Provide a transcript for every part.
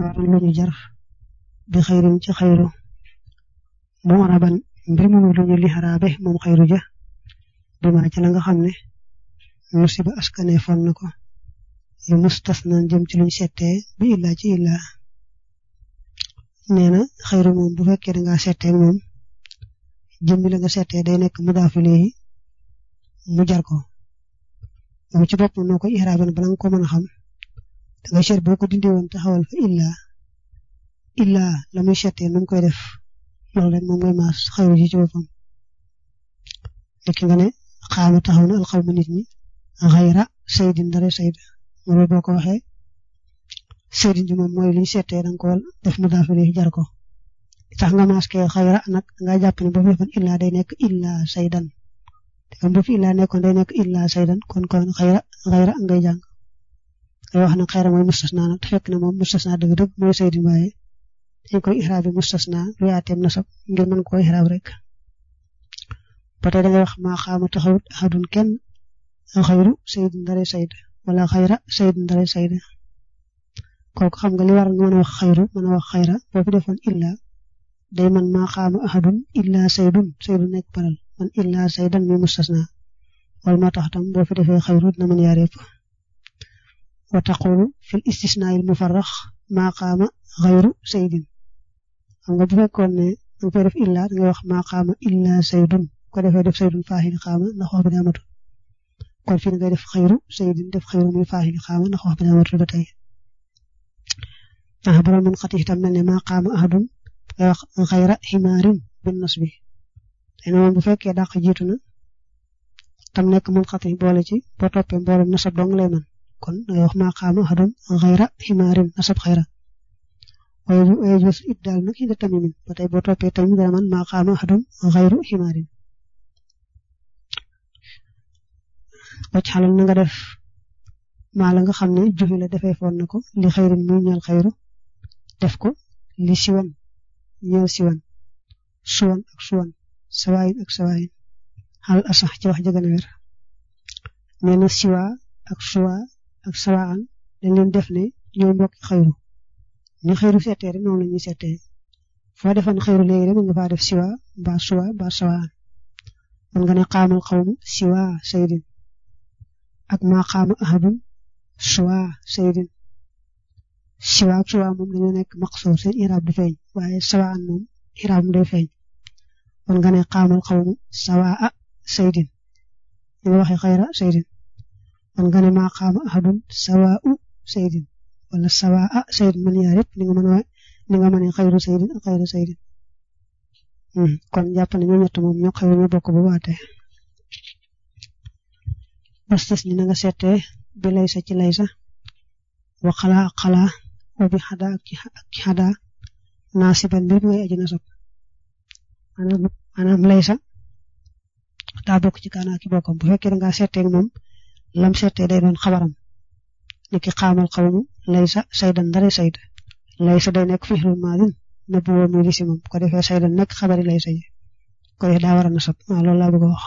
majruur lu ñu jar bi xayrin ci xayru mu araban mbir mu lu ñu lixaraabe moom xayru ja bi ma ci la nga xam ne musiba askane fon na ko yu mustasna jëm ci luñ settee bi illaa ci illaa nee na xayru moom bu fekkee da ngaa settee moom jëmmi la nga settee day nekk mudaafu léegi mu jar ko moom ci bopp noo ko iraabe bala nga ko mën a xam da ngay seet boo ko dindi woon taxawal fa illaa illaa la muy settee nu mu koy def loolu rek moom ngay maas xayru ji ci boppam lekki nga ne xaama taxaw na alxawma nit ñi xayra saydin dara sayd moom boo ko waxee saydin ji moom mooy liñ settee da nga ko def mu daafile jar ko tax nga maske xayra nag nga jàpp ne boo fi defoon illaa day nekk illaa saydan te kon boo fi illaa nekkoon day nekk illaa saydan kon kon xayra xayra ngay jàng ngay wax nag xayra mooy mustasna nag te fekk na moom mustasna dëgg-dëgg mooy saydin waaye dañ koy ixraabi mustasna lu yaateem nasab ngir mën ko ixraab rek ba tey da ngay wax maa xaama taxawut ahadun kenn xayru saydin dara sayd wala xayra saydin dara sayd kooku xam nga li war nga mën a wax xayru mën a wax xayra boo fi defoon illa day man maa xaama ahadun illa saydun saydun nekk paral man illa saydan mi mustasna wala moo tax tam boo fi defee xayru dina mën yaar yëpp wa taqulu fil istisnail mufarrax maa xaama xayru saydin xam nga bu fekkoon ne danga koy def illa da ngay wax maa xaama illa saydun ko defee def saydun faaxili xaama ndax wax bi daa matul kon fii ngay def xayru saydin def xayru muy faaxili xaama ndax wax bi daa matul ba tey ah borom mun xati itam mel ne maa xaama ahadun ngay wax xayra ximaarin bin nas bi te moom bu fekkee dàq jiitu na tam nekk mun xati boole ci boo toppee mboolem nasab dong lay man kon ngay wax maa xaama ahadun xayra ximaarin nasab xayra waaye waaye jos it daal nag indi tamimin ba tey boo toppee tamit dana man maa xaama ahadun xayru ximaarin wacc xalal na nga def maa la nga xam ne jufi la defee foon na ko li xayrin muy ñeel xayru def ko li siwan ñeel siwan suwan ak suwan sawaayin ak sawaayin xal asax ci wax jëgën a wér nee na siwa ak suwa ak sawaan dañ leen def ne ñoo mbokki xayru ni xayru seetee rek noonu la ñuy seetee foo defoon xayru léegi rek mën nga faa def siwa mbaa suwa mbaa sawaan mën nga ne xaamal xawmu siwa saydin ak maa xaama ahadun suwa saydin siwa ak suwa moom dañoo nekk maqsuur seen iraab du feeñ waaye sawaan moom iraab mu day feeñ mën nga ne xaamal xawmu sawaa saydin ñu nga waxee xayra saydin mën nga ne maa xaama ahadun sawaau saydin wala sawaa saydin man yaa yëpp ni nga mën a ni nga mën a xayru saydin ak xayru saydin kon jàpp ne ñoo ñett moom ñoo xayru ñoo bokk ba waate bastas ni na nga seetee bi laysa ci laysa wa xalaa ak xalaa wa bi xadaa ak ci xadaa naasiban mbir mi ngay aji nasab maanaam maanaam laysa daa bokk ci kaanaa ki bokkam bu fekkee da ngaa seetee moom lam seetee day doon xabaram ni ki xaamal xawmu laysa saydan dara sayd laysa day nekk fi'lul maadin na bu woo mi lisi moom ko defee saydan nekk xabari laysa ji ko defee daa war a nasab waaw loolu laa bëgg a wax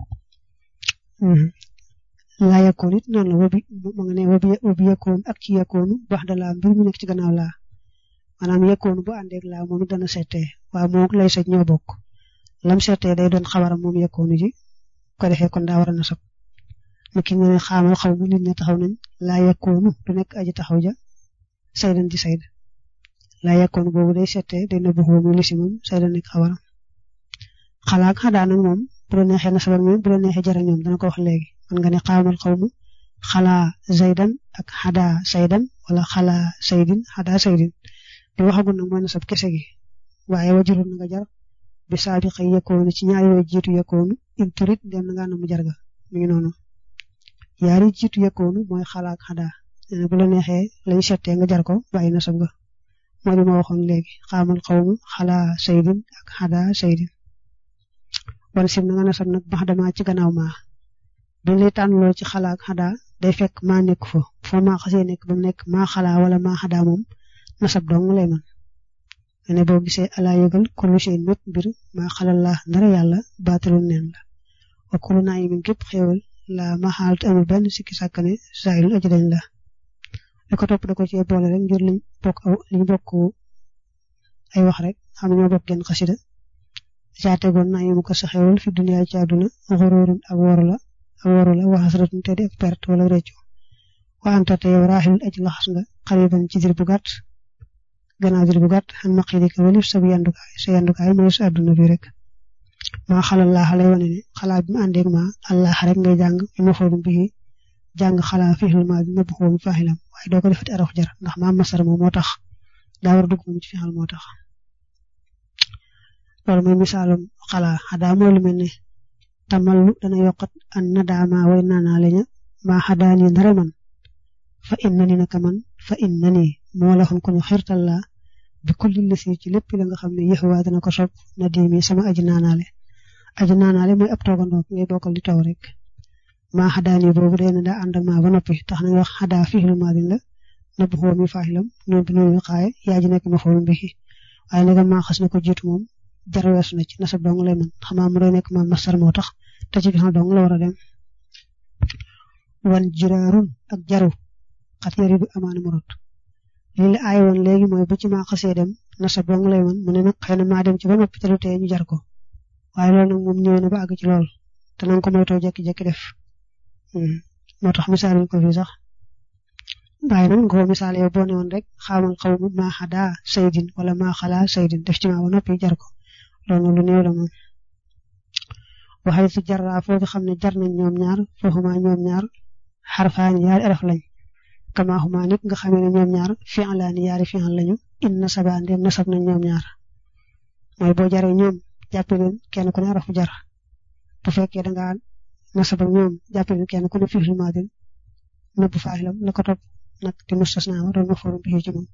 laa yakkoon it noonu la wobi ma nga ne wobi wobi yakkoon ak ci yakkoonu baax da laa mbir mu nekk ci gannaaw laa maanaam yakkoonu bu àndeeg laa moom it dana seetee waaw moom laysa ñoo bokk lam seetee day doon xabaram moom yakkoonu ji ko defee kon daa war a nasab niki nga ne xaamal xaw mu nit ña taxaw nañ laa yakkoonu du nekk aji taxaw ja saydan di sayd laa yakkoonu boobu day seetee day nëbbu xaw mu lisi moom saydan nekk xabaram xalaa ak xadaa nag moom bu la neexee nasabal moom bu la neexee jara ñoom dana ko wax léegi man nga ne xaamal xaw mu xalaa zaydan ak xadaa saydan wala xalaa saydin xadaa saydin di waxagul nag mooy nasab kese gi waaye wajurul na nga jar bi saabiqa yakkoonu ci ñaari yooyu jiitu yakkoonu in turit dem na nga na mu jarga mi ngi noonu yaari jiitu yakkoonu mooy xalaa ak xadaa nee na bu la neexee lañu settee nga jar ko bàyyi nasab nga moo di ma waxoon léegi xaamal xaw mu xalaa saydin ak xadaa saydin wala sim na nga nasab nag bax dama ci gannaaw maa dañ lay tànnloo ci xalaa ak xadaa day fekk maa nekk fa foo maa xasee nekk ba mu nekk maa xalaa wala maa xadaa moom nasab dong lay man ne boo gisee alaa yëgal kullu shay'in mépp mbir maa xalal laa ndara yàlla baatalul neen la wa kullu naa'imin gépp xéewal la ma xaalat amul benn sikki sàkkane saayil aji dañ la li ko topp da ko cee boole rek ngir liñ bokk aw li ñu bokk ay wax rek xam ñoo bokk genn xasida caa tegoon naa mu ko saxewul fi duniyaa ci àdduna xoroorun ak woru la ak woru la waxasratun te di ak perte wala réccu wa anta te yow raaxilul aji laxas nga xariban ci dir bu gàtt gannaaw dir bu gàtt xan maqidika walif sa bu yandukaay sa yandukaay mooy sa àdduna bi rek maa xalal laa xale wane ne xalaa bi mu àndeeg ma allah rek ngay jàng bi ma xoolum bii jàng xalaa fixil ma bi nëbb xoo mi faaxilam waaye doo ko defati araf jar ndax maa masar moom moo tax daa war a dugg moom ci fixal moo tax loolu mooy misaalum xalaa xadaa mooy lu mel ne tamallu dana yokkat an nadaama way naanaa laña maa xadaani ndare man fa inna ni naka man fa inna ni moo la xon ko ñu xirtal laa bi kulli lisi ci lépp la nga xam ne yëxuwaa dana ko sopp na diimi sama aji naanaale aji naanaale mooy ab toogandoo ngay bokkal di taw rek maa xadaani boobu day na daa ànd ak maa ba noppi tax na wax xadaa fiilu maadin la nëbb xoo mi faaxilam noonu bi noonu xaaye yaa ji nekk ma xool mbi waaye nag maa xas na ko jiitu moom jar weesu na ci nasab dong lay mën xamaa mu day nekk ma masar moo tax te ci xam dong la war a dem wan jiraarun ak jaru xat yari bi amaana mu rot lii la aay woon léegi mooy bu ci maa xasee dem nasab dong lay mën mu ne nag xëy na maa dem ci ba noppi te lu tee ñu jar ko waaye loolu nag moom ñëw na ba àgg ci lool te nanga ko moytoo jekki-jekki def moo tax misaal ko fii sax waaye nag nga ko misaal yow boo ne woon rek xaamal xaw ma maa xadaa saydin wala maa xalaa saydin def ci maa ba noppi jar ko loolu lu néew la moom waxee su jarraa foofu xam ne jar nañ ñoom ñaar fooxuma ñoom ñaar xarfaani yaari araf lañ kama xuma nit nga xamee ne ñoom ñaar fi'laani yaari fi'l lañu in nasaba ndem nasab nañ ñoom ñaar mooy boo jaree ñoom jàppe leen kenn ku ne arafu jar bu fekkee da ngaa nasab ak ñoom jàppe leen kenn ku ne fi'l maadin nëbbu faaxilam la ko topp nag di mustasna ma doon ma forum bi ci moom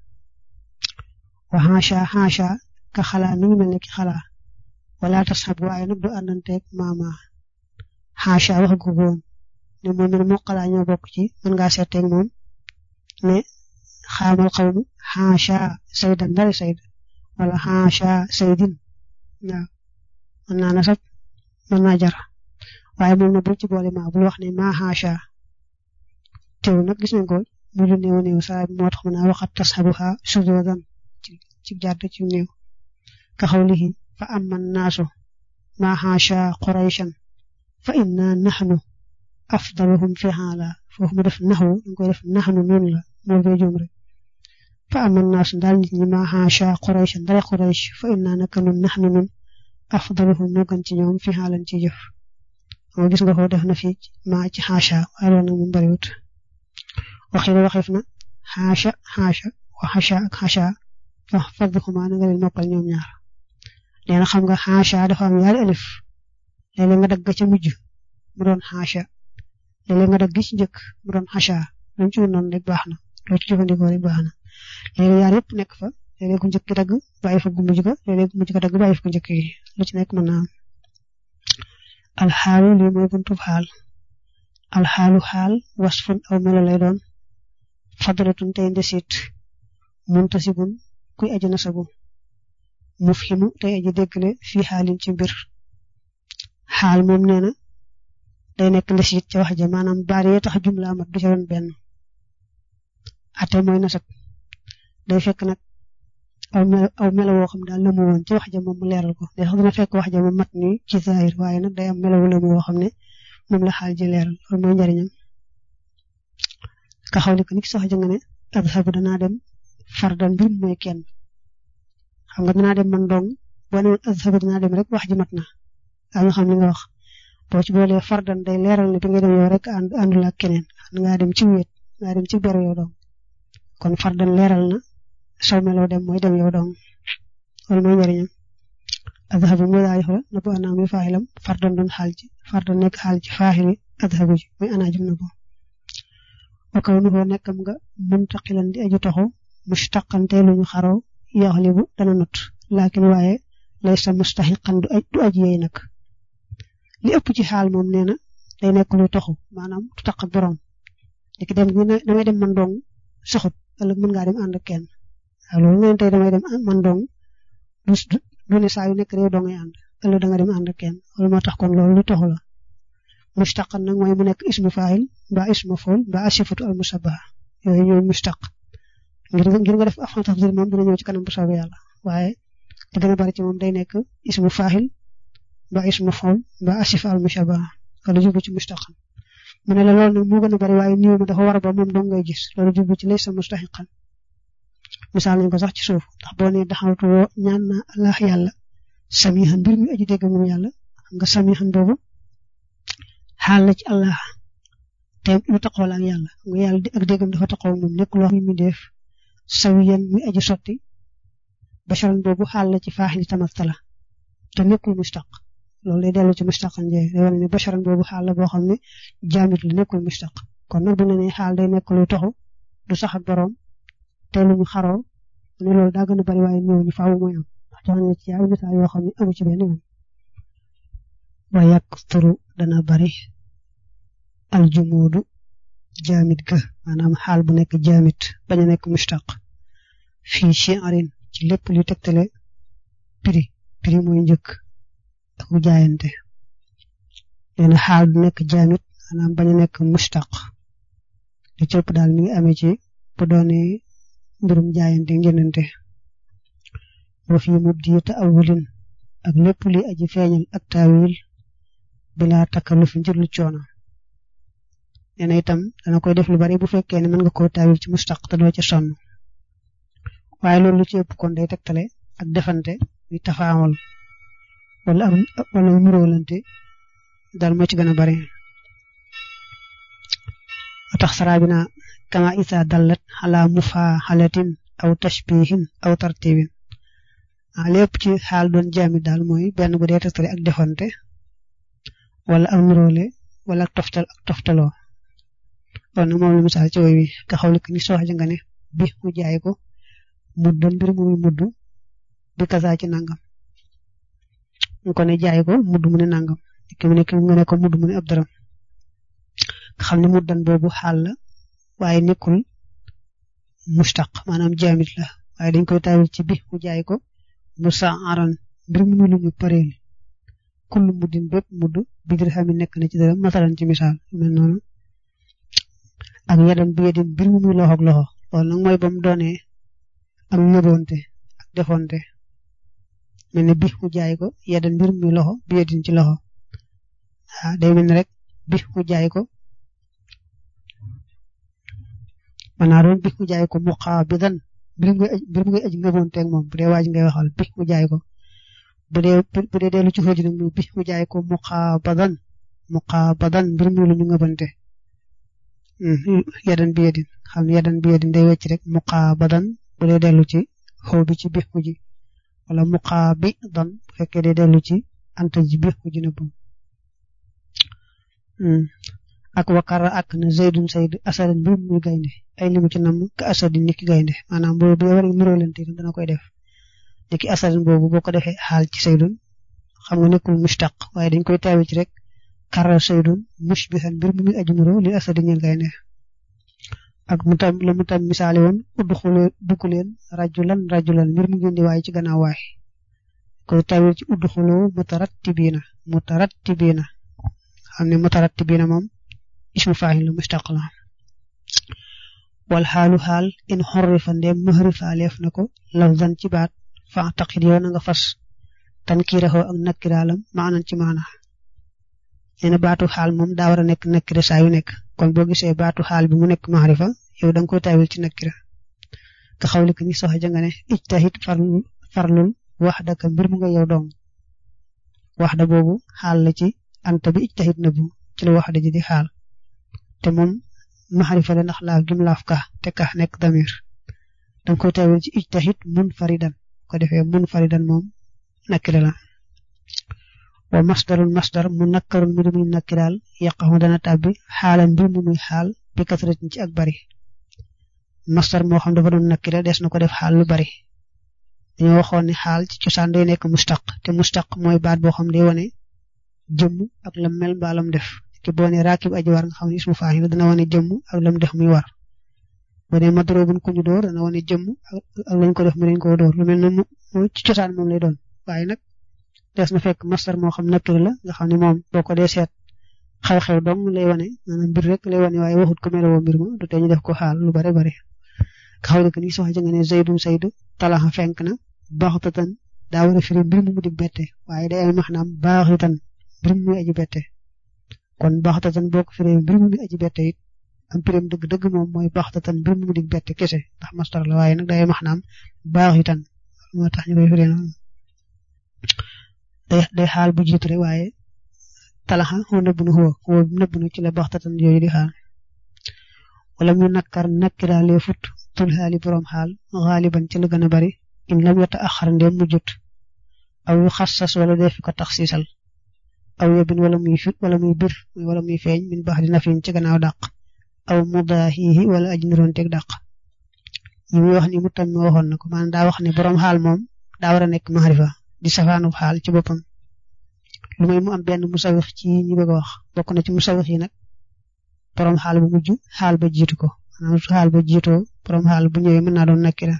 wa xaasha xaasha ka xalaa mi ngi mel ne ki xalaa wala tasxab waaye nag du àndanteeg maama xaasha wax gu woon ne moom mel moo xalaa ñoo bokk ci mën ngaa seeteeg moom ne xaamal xawmu xaasha saydan ndari sayd wala xaasha saydin waaw mën naa nasab mën naa jar waaye moom na bul ci boole maa bul wax ne maa xaasha teew nag gis nañ ko mu lu néew néew saa moo tax mën naa waxat tasxabuha sujudan ci jàdd ci néew ka xawlihi fa amma naasu ma xaasha qurayshan fa inna naxnu afdaluhum fi xaala foofu mu def naxu dañ koy def naxnu noonu la moo koy juum rek fa amma naasu daal nit ñi ma xaasha qurayshan dara quraysh fa inna naka nun naxnu nun afdaluhum moo gën ci ñoom fi xaalan ci jëf moo gis nga ko def na fi ma ci xaasha waaye loolu nag mu bariwut waxi la waxeef na xaasha xaasha wa xaasha ak xaasha fa fadduxuma na nga leen mokkal ñoom ñaar nee na xam nga xaasha dafa am yaari alif léeg-léeg nga dagg ca mujj mu doon xaasha léeg-léeg nga dagg ci njëkk mu doon xaasha luñ ci noonu rek baax na loo ci jëfandikoo rek baax na léeg-léeg yaar yëpp nekk fa léeg-léeg ku njëkk dagg bàyyi fa gu mujj ga léeg-léeg gu mujj ga dagg bàyyi fa gu njëkk yi lu ci nekk mën naa am alxaalu lii mooy buntub xaal alxaalu xaal wasfun aw melo lay doon fadlatun tey ndesit muntasibun kuy aji nasabu mufhimu tey aji déggale fii xaalin ci mbir xaal moom nee na day nekk ndesit ca wax ja maanaam baar yee tax jumla amat du ca doon benn ate mooy nasab day fekk nag aw melo aw melo woo xam daal la mu woon ci wax ja moom mu leeral ko day sax dina fekk wax ja mu mat ni ci zahir waaye nag day am melo la mu woo xam ne moom la xaal ji leeral loolu mooy njariñam ka xawli ko nit sax ja nga ne adhabu danaa dem fardan mbir mooy kenn xam nga danaa dem man dong boo ne adhabu danaa dem rek wax ji mat na daa nga xam li nga wax boo ci boolee fardan day leeral ne bi nga dem yow rek ànd àndul ak keneen ngaa dem ci wéet ngaa dem ci beru yow dong kon fardan leeral na saw meloo dem mooy dem yow dong loolu mooy njëriñam adhabu mooy daal xool na bu anaam yi faaxilam fardan doon xaal ji fardan nekk xaal ji faaxili adhabu ji mooy anaajum na bo wa kaw nu koo nekkam nga muntaqilan di aju taxu mustaqante lu ñu xaraw yaxlibu dana not laakin waaye lay sa mustaxiqan du aj du aj yeey nag li ëpp ci xaal moom nee na day nekk luy taxu maanaam du taq ak borom léegi dem gi damay dem man dong saxut ëllëg mën ngaa dem ànd ak kenn waaw loolu ngeen tey damay dem man dong du du ne saa yu nekk réew doo ngay ànd ëllëg da nga dem ànd ak kenn loolu moo tax kon loolu lu taxu la mustaqan nag mooy mu nekk ismu faayil mbaa ismu fool mbaa asifatu al musabbaha yooyu ñooy mustaq ngir ngir nga def afan tafdil moom dina ñëw ci kanam bu soobee yàlla waaye li gën a bari ci moom day nekk ismu faahil ba ismu fawl ba asif al mushabaha wala jublu ci mustaqan mu ne la loolu nag moo gën a bari waaye niw ma dafa war ba moom dong ngay gis loolu jublu ci laysa mustahiqan misaal nañ ko sax ci suuf ndax boo nee daxawtu woo ñaan na allah yàlla samihan mbir mi aji dégg moom yàlla xam nga samihan boobu xaal la ci allah te lu taxaw la ak yàlla nga yàlla ak déggam dafa taxaw moom nekk loo xam mi def sawiyan muy aji sotti basharan boobu xaal la ci faaxili tamattala te nekkul mustaq loolu lay dellu ci mustaqan jee day wane ne basharan boobu xaal la boo xam ne jaamit la nekkul mustaq kon nag bu ne ne xaal day nekk luy taxu du sax ak boroom te lu ñu xaroo ne loolu daa gën a bari waaye ñëw ñu faaw mooy am ndax jox na ci yaay misaal yoo xam ne amu ci benn moom wa yakturu dana bari aljumuudu jaamit ga maanaam xaal bu nekk jaamit bañ a nekk mustaq fii shi'arin ci lépp lu tegtale prix prix mooy njëkk ak bu jaayante leena xaal bu nekk jaamit maanaam bañ a nekk mustaq li ci ëpp daal mi ngi amee ci bu doone mbirum jaayante njënante wa fi mubdi ta'awulin ak lépp li aji feeñal ak taawil bila takalluf njër lu coono nee na itam dana koy def lu bari bu fekkee ne mën nga koo taawil ci mustaq te doo ca sonn waaye loolu lu ci ëpp kon day tegtale ak defante muy tafaawal wala am wala muróolante daal moo ci gën a bari a tax sarabina kama isa dallat ala mufaxalatin aw tashbihin aw tartibin a lépp ci xaal doon jaami daal mooy benn bu dee tegtale ak defante wala ak muróole wala ak toftal ak toftaloo kon nag moom la misaal ci woy wi ka xawli ni soox nga ne bi mu jaay ko mudd mbir mu muy mudd bi kasaa ci nangam ñu ko ne jaay ko mudd mu ne nangam ki mu ne ki nga ne ko mudd mu ne ab dërëm nga xam ne muddan boobu xaal la waaye nekkul mustaq maanaam jaamit la waaye dañ koy taawil ci bi mu jaay ko mu sa aran mbir mu lu ñu pareel kullu muddin bépp mudd bi dirham yi nekk na ci dërëm masalan ci misaal mel noonu ak yadan bi yadin mbir mu muy loxo ak loxo loolu nag mooy ba mu doonee ak ñëboonte ak defonte mel ne bi mu jaay ko yadan mbir muy loxo bi yadin ci loxo ah day mel ne rek bi mu jaay ko man naa doon bi mu jaay ko muqaabidan mbir mu mbir mu ngay aji ñëboonte ak moom bu dee waaj ngay waxal bi mu jaay ko bu dee bu dee dellu ci xóoji nag bi mu jaay ko muqaabadan muqaabadan mbir mu lu ñu ñëbante yadan bi yadin xam ne yadan bi yadin day wecc rek muqaabadan bu dee dellu ci xaw bi ci biix mu ji wala muqaabidan bu fekkee day dellu ci anta ji biix mu ji na bu ak wakara ak na zaydun sayd asadan mbir muy gaynde ay limu ci nam ka asadin niki gaynde maanaam boobu bu war a niroolante dana koy def niki asadin boobu boo ko defee xaal ci saydun xam nga nekkul mustaq waaye dañ koy taawi ci rek kara saydun mushbihan mbir mu muy aju nuroo li asadin ñeel gaynde ak mu tam la mu tam misaale woon udxule dugg leen rajulan rajulan mbir mu ngeen di waaye ci gannaaw waay koy tawil ci udxulu mutarattibiina mutarattibiina xam ne mutarattibiina moom ismu faahil la mustaq la wal xaalu xaal in xorrifa ndem mahrifaaleef na ko lafzan ci baat fa taqit yow na nga fas tankiiraxoo ak nakkiraalam maanan ci maana nee na baatu xaal moom daa war a nekk nakkira saa yu nekk kon boo gisee baatu xaal bi mu nekk maxrifa yow da nga koy taawil ci nakkira nga xawli ko ni sox ja nga ne ijtahid farlul farlul waxdaka mbir mu nga yow dong waxda boobu xaal la ci anta bi ijtahid na bu ci la waxda ji di xaal te moom maxrifa la ndax laaf gim laaf ka te ka nekk damir da nga koy taawil ci ijtahid mun faridan ko defee mun faridan moom nakkira la wa masdarul masdar mu nakkarul mbir muy nakkiraal yaqaxu dana tàbbi xaalan mbir mu muy xaal bi kasratin ci ak bari masdar moo xam dafa doon nakkira des na ko def xaal lu bari dañoo waxoon ne xaal ci cosaan day nekk mustaq te mustaq mooy baat boo xam day wane jëmm ak lam mel mbaa lam def ki boo ne raakib aji war nga xam ne ismu faahil dana wane jëmm ak lam def muy war boo ne madrobun ku ñu door dana wane jëmm ak lañ ko def mu lañ ko door lu mel ne mu ci cosaan moom lay doon waaye nag des na fekk masdar moo xam nakkir la nga xam ne moom boo ko dee seet xew-xew dong lay wane maanaam mbir rek lay wane waaye waxut ko melowoo mbir ma du tee ñu def ko xaal lu bare bare xaw ko ni soxla nga ne zaydun saydu talaxa fenk na baxtatan daa war a firi mbir mu di bette waaye day am maanaam baaxitan mbir mu aji bette kon baxtatan boo ko firee mbir mu aji bette it am pirim dëgg-dëgg moom mooy baxtatan mbir mu di bette kese ndax mastar la waaye nag day maanaam baaxitan moo tax ñu koy firee noonu day day xaal bu jiitu rek waaye talaxa xoo nëbbu na xoo xoo nëbbu na ci la baxtatan yooyu di xaal wala mu nakkar nakkiraalee fut tul xaali borom xaal xaaliban ci la gën a bari in lam yata axar ndéem mu jut aw yu xassas wala def ko tax siisal aw yebin wala muy fit wala muy bir wala muy feeñ min baax di nafin ci gannaaw dàq aw mudaahihi wala aji niroonteeg dàq yi muy wax ni mu tam waxoon na ko maanaam daa wax ne borom xaal moom daa war a nekk maxarifa di safaanu xaal ci boppam lu may mu am benn musawix ci ñi bëgg a wax bokk na ci musawix yi nag borom xaal bu mujj xaal ba jiitu ko maanaam su xaal ba jiitoo borom xaal bu ñëwee mën naa doon nakira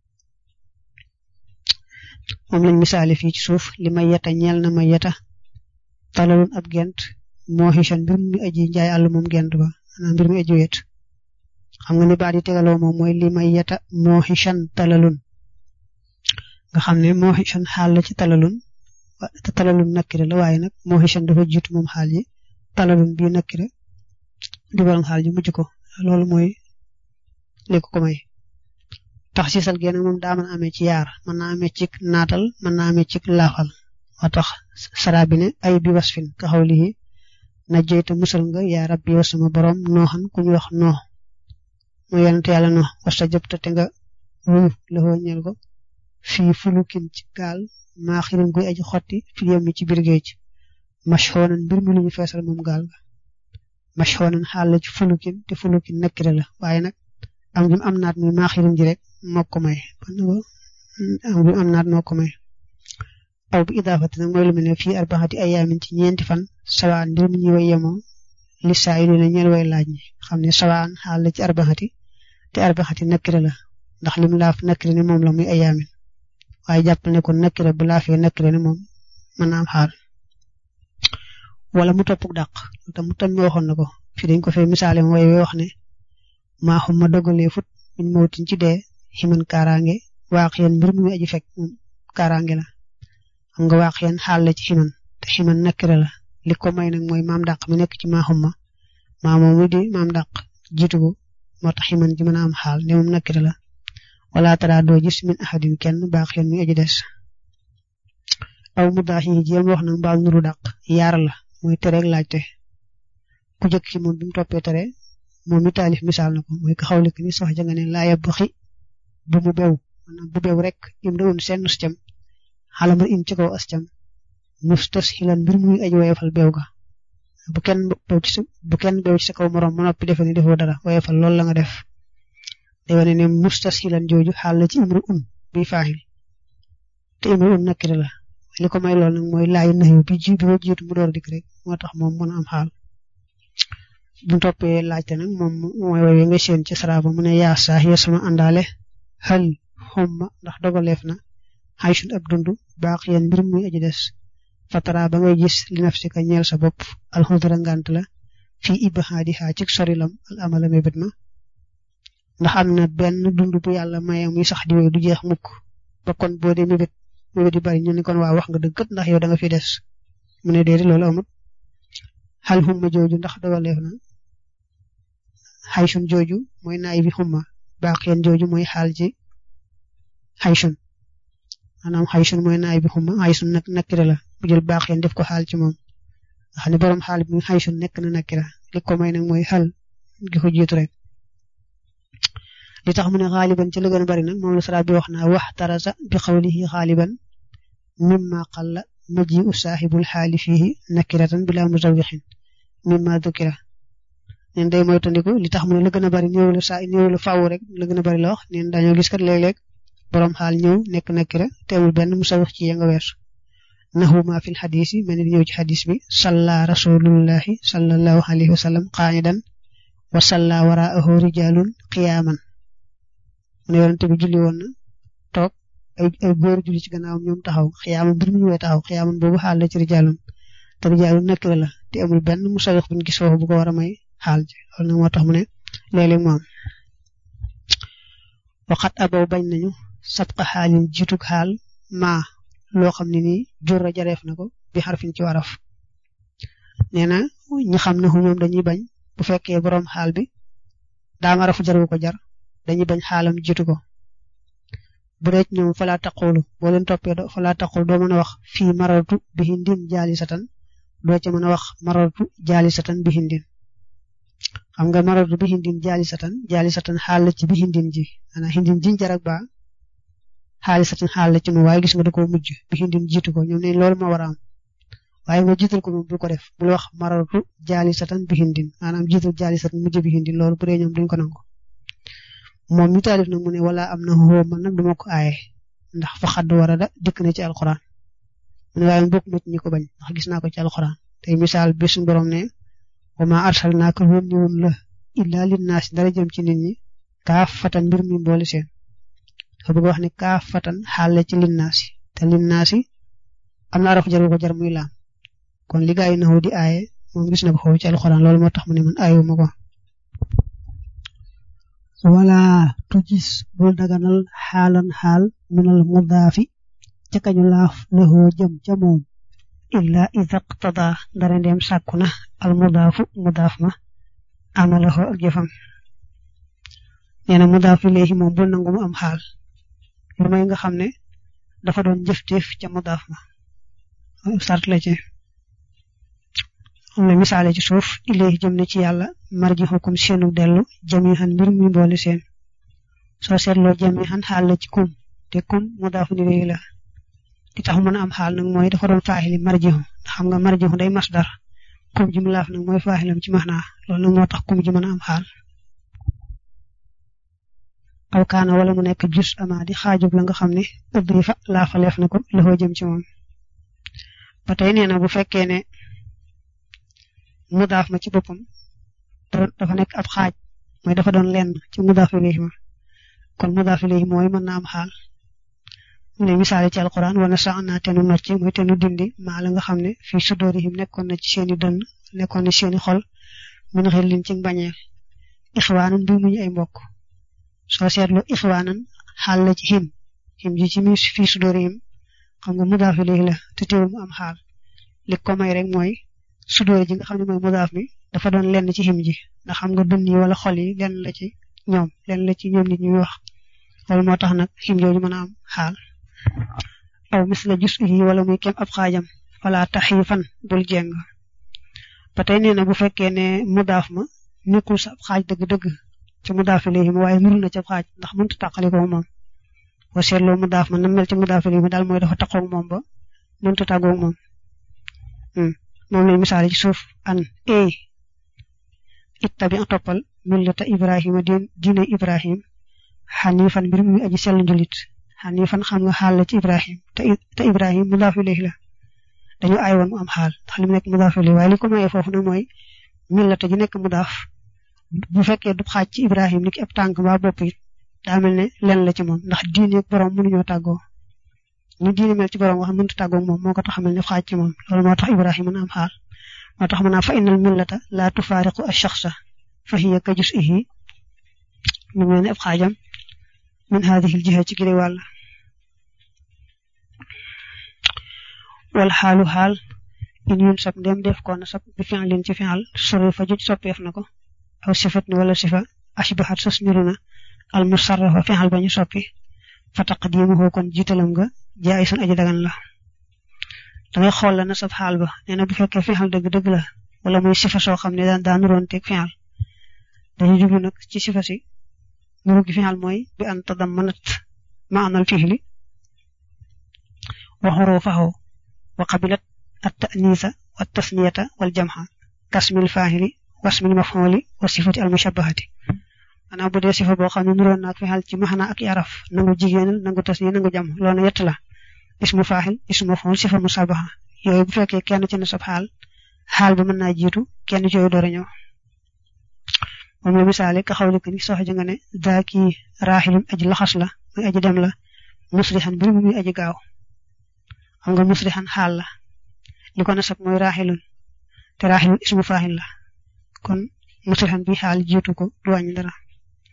moom lañ misaale fii ci suuf li may yeta ñeel na may yeta talalun ab gent moo xichan mbir mi aji njaay àll moom gent ba maanaam mbir mi aji wet xam nga ni baat yi tegaloo moom mooy li may yeta moo xichan talalun nga xam ne moo xichan xaal la ci talalun te talalun nakkire la waaye nag moo xichan dafa jiitu moom xaal yi talalun bii nakkire di borom xaal ji mujj ko loolu mooy li ko ko may tax siisal génn moom daa mën a amee ci yaar mën naa amee ci naatal mën naa amee ci laafal moo tax sara bi ne ay bi wasfin ka xaw lii na jeyta musal nga yaa rabbi yow sama borom nooxan ku ñu wax noo mu yonent yàlla no wasta jëpta te nga wuyu la ñeel ko fii fulukin ci gaal maa xirin guy aji xotti fil yam mi ci biir géej mashxoonan mbir mi lu ñu feesal moom gaal ga mashxoonan xaal la ci fulukin te fulukin nekkire la waaye nag am gi am naat muy maa xirin ji rek moo ko may am gi am naat moo ko may aw bi idaafati nag mooy lu mel ne fii arbaxati ayaamin ci ñeenti fan sawaan mbir mi ñuy way yemoo li saa yi ne ñeel way laaj ñi xam ne sawaan xaal la ci arbaxati te arbaxati nekkire la ndax lim laaf nekkire ne moom la muy ayaamin waaye jàppal ne kon nekkire bu laafee nekkire ne moom mën naa am xaal wala mu topp dàq te mu tam waxoon na ko fii dañ ko fay misaale mooy wax ne maa xum ma dogalee fut min mawtin ci dee ximan kaaraange waax yéen mbir mu aji fekk moom kaaraange la xam nga waax yéen xaal la ci ximan te ximan nekkire la li ko may nag mooy maam dàq mi nekk ci maa xum ma maa moom mu di maam dàq jiitu ko moo tax ximan ji mën a am xaal ne moom nekkire la wala tara doo gis min ahadin kenn baax yéen muy aji des aw mu daax yi jéem wax nag mbaal nuru dàq yaar la mooy tereeg laajte ku jëkk ci moom bi mu toppee tere moom mi taalif misaal na ko mooy ko xawle ni sox ja nga ne laa yab xi bu mu bew maanaam bu bew rek im da un seen nus cam xalama im ci kaw as cam nus tes xilan mbir muy aji woyefal bew ga bu kenn bew ci sa bu kenn bew ci sa kaw morom ma noppi defe ni defoo dara woyefal loolu la nga def day wane ne nus tes xilan jooju xaal la ci imru un bi faaxil te imru un nakkire la li ko may lool nag mooy laay naxu bi ji bi ma jiitu mu door dik rek moo tax moom mën a am xaal bu toppee laajte nag moom mooy woy nga seen ci saraba mu ne yaa saax ya sama àndaale xal xomma ndax dogaleef na xaysun ab dund baax yéen mbir muy aji des fatara ba ngay gis li naf si ka ñeel sa bopp alxudra ngant la fii ibaxaadi xaa ci sorilam al amala mébét ma ndax am na benn dund bu yàlla maye muy sax di wéy du jeex mukk ba kon boo dee mébét mébét yu bari ñu ne kon waa wax nga dëgg ndax yow da nga fi des mu ne déedéet loolu amut xal xumma jooju ndax dogaleef na xaysun jooju mooy naay bi xumma baax yéen jooju mooy xaal ci xaysun maanaam xaysun mooy naay bi xumma xaysun nag nakkira la bu jël baax yéen def ko xaal ci moom nga xam ne borom xaal bi xaysun nekk na nakkira li ko may nag mooy xal gi ko jiitu rek li tax mu ne xaaliban ci la gën a bari nag moom la sara bi wax naa wax tarasa bi xawlihi xaaliban mimma qalla maji u saaxibul xaali fiihi nakiratan bila musawixin mimma dukira neen day moytandiku li tax mu ne la gën a bari ñëw la saa ñëw la faaw rek la gën a bari la wax neen dañoo gis kat léeg-léeg borom xaal ñëw nekk nakira te amul benn musawix ci ya nga weesu naxu ma fil xadis yi mel ni ñëw ci xadis bi salla rasulullahi sallallahu alayhi wa sallam qaanidan wa salla waraahu rijalun qiyaaman mu ne yonente bi julli woon na toog ay ay góor julli ci gannaawam ñoom taxaw xiyaaman mbir mu ñëwee taxaw xiyaaman boobu xaal la ci rijalun te rijalun nakira la te amul benn musawix buñ gis foofu bu ko war a may xaal ji loolu nag moo tax mu ne léeg-léeg mu am waxat abaw bañ nañu sabqa xaalin jiitug xaal maa loo xam ne nii jurra jareef na ko bi xarfin ci waraf nee na ñi xam ne ñoom dañuy bañ bu fekkee boroom xaal bi daam arafu jaru ko jar dañuy bañ xaalam jiitu ko bu dee ñoom falaa taqulu boo leen toppee do falaa taqul doo mën a wax fii marartu bi hindin jaali satan doo ca mën a wax marartu jaali satan bi hindin xam nga marartu bi hindin jaali satan jaali satan xaal la ci bi hindin ji ana hindin jiñ jarak ba xaali satan xaal la ci nu waaye gis nga da koo mujj bi hindin jiitu ko ñoom ne loolu moo war a am waaye nga jiital ko moom bul ko def bul wax marartu jaali satan bi hindin maanaam jiital jaali satan mujj bi hindin loolu bu dee ñoom duñ ko nangu moom mi taalif nag mu ne wala am na xoo man nag duma ko aaye ndax fa xadd war a da dikk na ci alxuraan mu ne waaye bokk ma ci ñi ko bañ ndax gis naa ko ci alxuraan tey misaal bi suñu borom ne wa ma arsalnaaka yónni woon la illaa linnaasi dara jëm ci nit ñi kaaf fatan mbir mi mboole seen dafa bëgg wax ne kaaf fatan xaale ci linnaasi te linnaasi am na araf jaru ko jar muy laam kon li gaa yi naxoo di aaye moom gis na ko xaw ci alxuraan loolu moo tax mu ne man aayuma ko wala tujis bul daganal xaalan xaal minal mudaafi ca kañu laaf laxoo jëm ca moom illa ida qtada dara ndeem sàkku na al mudaafu mudaaf ma amalahu ak jëfam nee na mudaaf ilayhi moom bul nangu mu am xaal lu may nga xam ne dafa doon jëfteef ca mudaaf ma sart la ci am na misaale ci suuf ilayhi jëm na ci yàlla marjihukum seenu dellu jamihan mbir mi boole seen soo seetloo jamihan xaal la ci kum te kum mudaafu ilayhi la li tax mën a am xaal nag mooy dafa doon faaxili marjihu xam nga marjihu day masdar kum ji mu laaf nag mooy faaxilam ci maxnaa loolu nag moo tax kum ji mën a am xaal aw kaana wala mu nekk jus ama di xaajub la nga xam ne ubbi fa laafaleef na ko loxoo jëm ci moom ba tey nee na bu fekkee ne mudaaf ma ci boppam dafa nekk ab xaaj mooy dafa doon lenn ci mudaaf ilayhi ma kon mudaaf ilayhi mooy mën na am xaal mu ne misaale ci alquran wana sax naa te nu nocci mooy te nu dindi maa la nga xam ne fii sudóorihim nekkoon na ci seeni dënn nekkoon na ci seeni xol min xel liñ ci bañeel ixwaanan bi muñu ay mbokk soo seetlu ixwaanan xaal la ci him him ji ci mi fii sudóorihim xam nga mudaaf ilayhi la te teewul mu am xaal li ko may rek mooy sudóor ji nga xam ne mooy mudaaf mi dafa doon lenn ci him ji ndax xam nga dënn yi wala xol yi lenn la ci ñoom lenn la ci ñoom nit ñuy wax loolu moo tax nag him jooju mën a am xaal aw misla jus yi wala muy kem ab xaajam wala taxiifan bul jeng ba tey nee na bu fekkee ne mudaaf ma nekkul sa ab xaaj dëgg-dëgg ci mudaaf ilayhi ma waaye nuru na ci ab xaaj ndax mënut a tàqali ko moom boo seetloo mudaaf ma na mel ci mudaaf ilayhi ma daal mooy dafa taqoog moom ba mënut a tàggoog moom moom lay misaale ci suuf an e ittabi toppal millata ibrahima diine ibrahim xanifan mbir muy aji sell njulit xanifan xam nga xaal la ci ibrahim te te ibrahim mudaaf ilayhi la dañu ay woon mu am xaal ndax li mu nekk mudaaf ilayhi waaye li ko mayee foofu nag mooy millata ji nekk mudaaf bu fekkee du xaaj ci ibrahim ni ki ab tànk ba bopp it daa mel ne len la ci moom ndax diine borom mënuñoo tàggoo ni diine mel ci borom wax mënut a tàggoo moom moo ko tax a mel ne xaaj ci moom loolu moo tax ibrahim mën a am xaal moo tax mën naa fa innal millata laa tufaariqu ash-shakhsa fa hiya ka juz'ihi mu mel ne ab xaajam min haadihi al-jiha ci gile wàll wal xaalu xaal in yun sab ndem def ko na sab bi fi'lin ci fi'al sori fa juj soppeef na ko aw sifat ni wala sifa ashbahat sos niru na al musarrafa fi'al ba ñu soppi fa taqdimuhu kon jiitalam nga jaayisun aji dagan la dangay xool la na sab xaal ba nee na bu fekkee fi'al dëgg-dëgg la wala muy sifa soo xam ne daan daa nuroon teg fi'al dañuy jublu nag ci sifa si nuru gi fi'al mooy bi an tadammanat ma'anal fi'li wa hurufahu wa qabilat at-ta'nisa wa at-tasniyata wal jam'a kasmil fa'ili wasmil maf'uli wa sifati al-mushabbahati maanaam bu dee sifa boo xam ne nuroon na ak fi'al ci maxna ak araf nangu jigéenal nangu tasniya nangu jam loolu yett la ismu fa'il ismu maf'ul sifa mushabbaha yooyu bu fekkee kenn ci na sab xaal xaal bi mën naa jiitu kenn ci yooyu door a ñëw moom la misaale ka xawli ko ni sox ji nga ne daaki raaxilun aji laxas la muy aji dem la musrixan mbir mi muy aji gaaw xam nga musrixan xaal la li ko nasab mooy raaxilun te raaxilun ismu faaxil la kon musrixan bi xaal jiitu ko du wàññi dara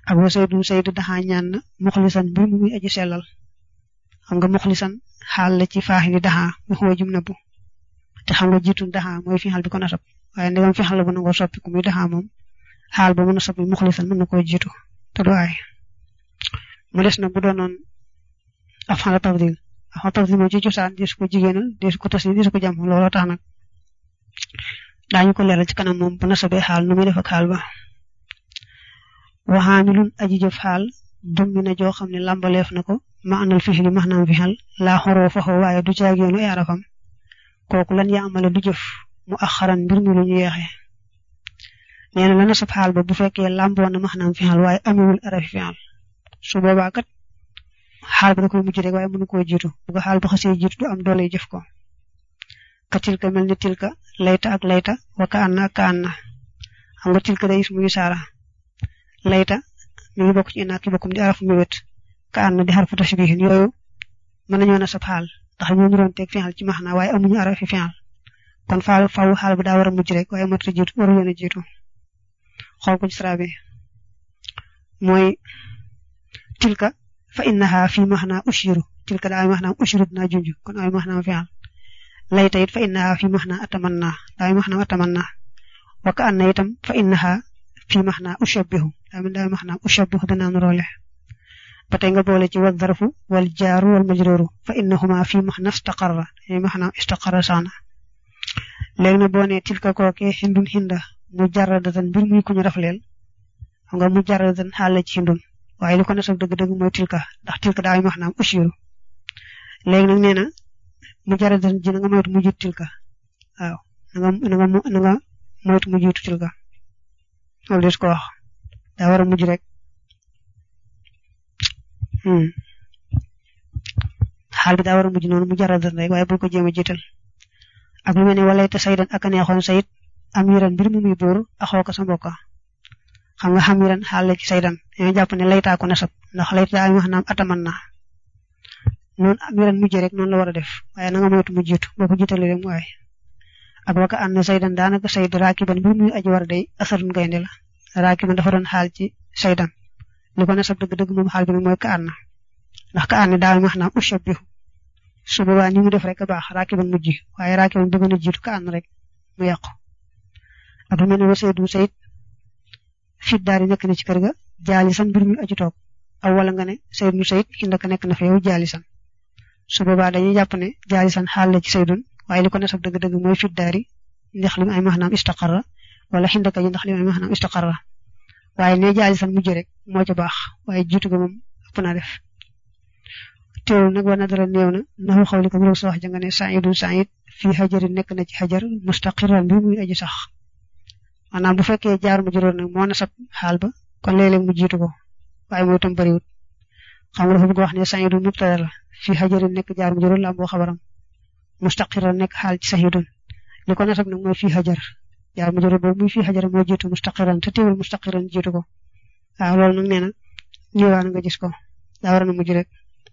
ak wa saydu saydu daxaa ñaan na muxlisan mbir mu muy aji sellal xam nga muxlisan xaal la ci faaxi li daxaa mu xuwa jum na bu te xam nga jiitu daxaa mooy fi xal bi ko nasab waaye ndegam fi xal la bu nangoo soppi ku muy daxaa moom xaal ba mën a soppi muxlisan mën na koo jiitu te du aay mu des na bu doonoon af xala tafdil af xala tafdil moom ci cosaan desu ko jigéenal desu ko tasi desu ko jam looloo tax nag daañu ko leeral ci kanam moom bu nasabee xaal nu muy def ak xaal ba waxaamilun aji jëf xaal dummi na joo xam ne làmbaleef na ko ma anal fixli maxnaam fi xal laa xoroo faxo waaye du caageenu ay arafam kooku lan yaa amale du jëf mu axaran mbir mi lu ñu yeexe nee na la nasab xaal ba bu fekkee làmboo na maxnaam fi xal waaye amewul arafi fi xal su boobaa kat xaal ba da koy mujj rek waaye mënu koo jiitu bu ko xaal ba xasee jiitu du am doole jëf ko ka tilka mel ni tilka layta ak layta wa ka anna ak ka anna xam nga tilka day is muy saara layta mi ngi bokk ci inaa ki bokkum di arafu mi wét ka anna di xarfu tashbihin yooyu mën nañoo nasab xaal ndax ñoo ñu doon teg fi'al ci maxna waaye amuñu arafi fi'al kon faal faw xaal ba daa war a mujj rek waaye matu jiitu waru leen a jiitu xool ko ci sara bi mooy tilka fa innaha fi maxna ushiru tilka daa ay maxna ushiru dinaa junj kon ay maxna fi'al layta it fa innaha fi maxna atamanna daa ay maxna atamanna wa ka anna itam fa innaha fi maxna ushabbihu daa min daa maxna ushabbihu danaa nu roole ba tey nga boole ci wa zarfu wal jaaru wal majruru fa innahuma fi maxna istaqarra ay maxna istaqarra saana léegi na boo nee tilka kookee xindun xinda mu jarradatan mbir muy ku ñu rafleel xam nga mu jarradatan xaal la ci xindun waaye li ko nasab dëgg-dëgg mooy tilka ndax tilka daa ay maxnaam ushiru léegi nag nee na mu jarradatan ji na nga moytu mu jiitu tilka waaw na nga na nga na nga moytu mu jiitu tilka loolu des ko wax daa war a mujj rek xaal bi daa war a mujj noonu mu jarradatan rek waaye bul ko jéem a jiital ak lu mel ne walay te saydan ak a neexoon sayit amiran mbir mu muy buur axoo ko sa mbokka xam nga xamiran xaal la ci saydan dañoo jàpp ne laytaa ko nasab ndax layta ay wax naam ataman na noonu amiran mujj rek noonu la war a def waaye na nga moytu mu jiitu boo ko jiitalee rek mu waay ak waka ànd na saydan daanaka sayd raakiban mbir muy aji war a day asarun gaynde la raakiban dafa doon xaal ci saydan li ko nasab dëgg-dëgg moom xaal bi nag mooy ka ànd ndax ka ànd daa wax naam ushabbihu su boobaa ni mu def rek a baax raakiban mujj waaye raakiban bëgg na jiitu ka ànd rek mu yàqu ak lu mel ne wa saydu sayid fit daal di nekk na ci kër ga jaalisan mbir mi aju toog aw wala nga ne saydu sayid inda ka nekk na fa yow jaalisan su boobaa dañuy jàpp ne jaalisan xaal la ci saydun waaye li ko nasab dëgg-dëgg mooy fit daari ndax li mu ay maxnaam istaqarra wala xindaka ji ndax li mu ay maxnaam istaqarra waaye ne jaalisan mujj rek moo ca baax waaye jiitu ga moom ëpp naa def teewul nag war na dara néew na naxu xawli ko mu sa wax ja nga ne saidun said fii xajarin nekk na ci xajar mustaqiran bi muy aji sax maanaam bu fekkee jaar mu juróor nag moo nasab xaal ba kon léeg-léeg mu jiitu ko waaye mooy tam bëriwut xam nga dafa bëgg wax ne saidun mubtada la fii xajarin nekk jaar mu juróor la am boo xabaram mustaqiran nekk xaal ci saxidun li ko nasab nag mooy fii xajar jaar mu juróor boobu muy fii xajar moo jiitu mustaqiran te teewul mustaqiran jiitu ko waaw loolu nag nee na ñëwaan nga gis ko daa war na mujj rek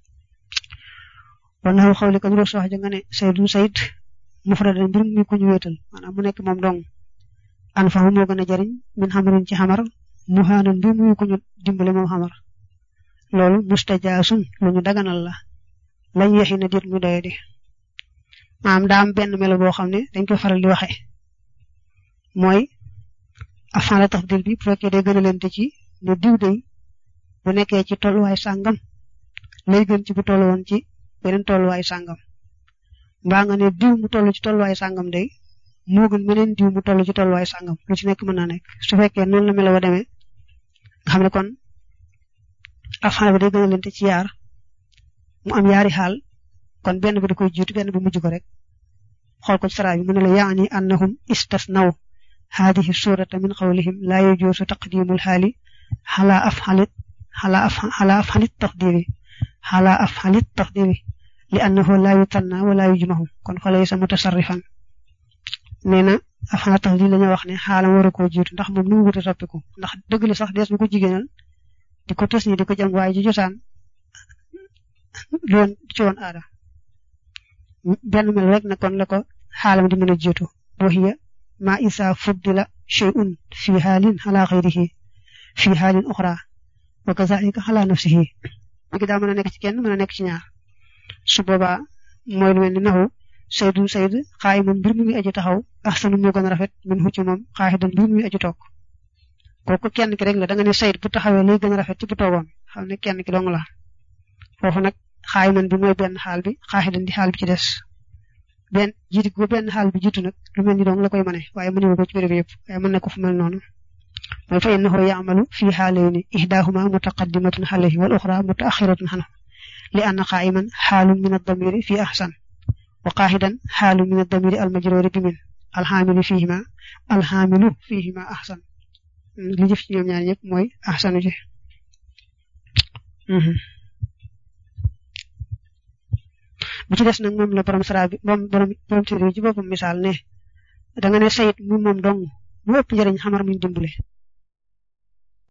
wan na xawli ko ñu sox ja nga ne saydun sayid mufradan mbir mi ko ñu wéetal maanaam mu nekk moom dong an fa moo gën a jariñ min xamarin ci xamar muhaanan mbir mi ko ñu dimbale moom xamar loolu mustajaasun lu ñu daganal la lañ yexi na dit mu doye di maanaam daa am benn melo boo xam ne dañ koy faral di waxe mooy afan la tafdil bi bu fekkee day gën a lente ci ne diw day bu nekkee ci tolluwaay sàngam lay gën ci bu tollu woon ci beneen tolluwaay sàngam mbaa nga ne diw mu toll ci tolluwaay sàngam day moo gën meneen diw mu toll ci tolluwaay sàngam lu ci nekk mën naa nekk su fekkee noonu la melo wa demee nga xam ne kon afan ba day gën a lente ci yaar mu am yaari xaal kon benn bi da koy jiitu benn bi mujj ko rek xool ko ci sara bi mu ne la yaani annahum istasnaw haadihi surata min qawlihim laa yajuusu taqdimul xaali xalaa afxalit xalaa af xalaa afxalit taqdiri xalaa afxalit taqdiri li annahu laa yutanna wala yujmahu kon fa laysa mutasarrifan nee na afxalit taqdiri la ñu wax ne xaalam war a koo jiitu ndax moom nu mu wut a soppiku ndax dëgg la sax dees bu ko jigéenal di ko tës ni di ko jam waaye ji josaan loon ci woon aada benn mel rek na kon la ko xaalam di mën a jiitu wa hiya ma isa fuddila shay'un fi xaalin ala xayrihi fi xaalin uxra wa kazalika ala nafsihi léegi daa mën a nekk ci kenn mën a nekk ci ñaar su boobaa mooy lu mel ni naxu saydun sayd xaayiman mbir mi muy aji taxaw axsanu moo gën a rafet min hu ci moom xaaxidan mbir mi muy aji toog kooku kenn ki rek la da nga ne sayd bu taxawee lay gën a rafet ci bu toogoon xam ne kenn ki dong la foofu nag xaayiman bi mooy benn xaal bi xaaxidan di xaal bi ci des benn jiitu ko benn xaal bi jiitu nag lu mel ni dong la koy mëne waaye mënewu ko ci béréb yëpp waaye mën na ko fu mel noonu mooy fa innahu yaamalu fi xaalayni ihdahuma mutaqaddimatun alayhi wal uxra mutaaxiratun anhu li anna qaa'iman xaalun min ad-damiri fi ahsan wa qaaxidan xaalun min ad-damiri al-majruuri bi min alxaamilu fihima alxaamilu fihima ahsan li jëf ci ñoom ñaar ñëpp mooy ahsanu ji bu ci des nag moom la borom sara bi moom borom borom téere ci boppam misaal ne da nga ne sayit mu moom dong mu ëpp njëriñ xamar muñ dimbale